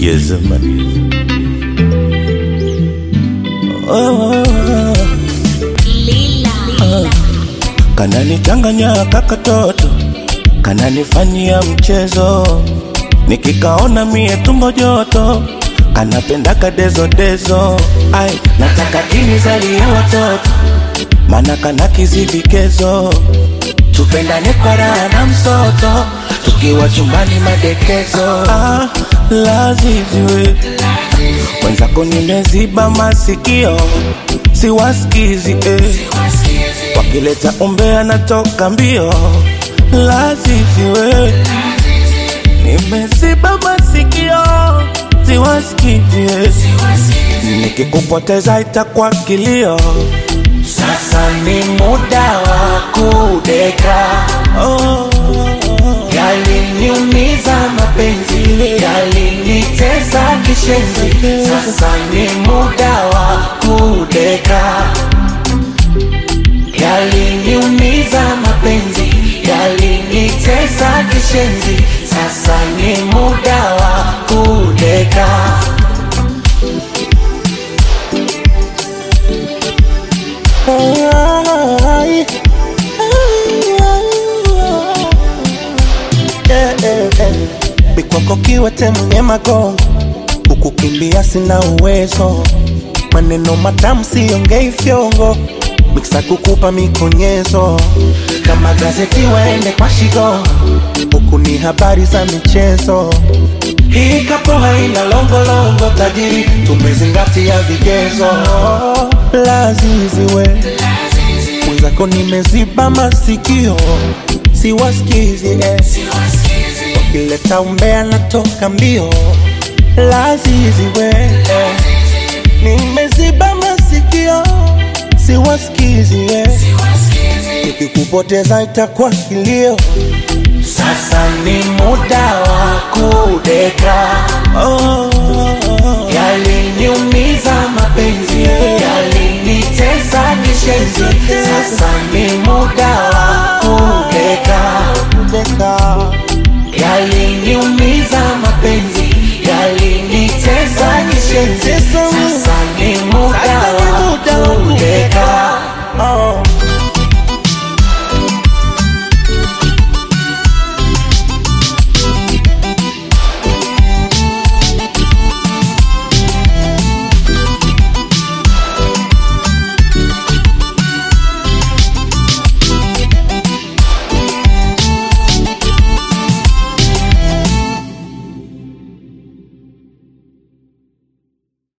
Yes, man. Oh, kananichanganya kakatoto, kananifanyia mchezo, nikikaona mie tumbo joto, kanapenda kadezodezo. Ai, nataka kinizalie watoto, mana kana kizivikezo, tupendane kwa raha na msoto, tukiwa chumbani madekezo. Ah, laziziwe mwenzako nimeziba masikio, siwasikizi eh. Wakileta umbea natoka mbio, laziziwe nimeziba masikio, siwasikizi eh. Nikikupoteza itakuwa kilio. Sasa ni muda wa kudeka, Oh, yaliniumiza mapenzi, yalinitesa kishenzi. Sasa ni muda wa kudeka, yaliniumiza mapenzi, yalinitesa kishenzi. Sasa ni muda wa kudeka. Ai, eh, eh, eh. Bikwako kiwete mwenye magongo, kukukimbia sina uwezo, maneno matamu siongei fyongo, miksa kukupa mikonyezo, kama gazeti waende kwa shigo, huku ni habari za michezo. Hii kapo haina longolongo, tajiri tumezingatia vigezo. Laziziwe mwenzako nimeziba masikio, siwasikizi eh. Wakileta umbea natoka mbio, laziziwe eh. Nimeziba masikio, siwasikizi eh. Nikikupoteza itakuwa kilio. Sasa ni muda wa kudeka, oh,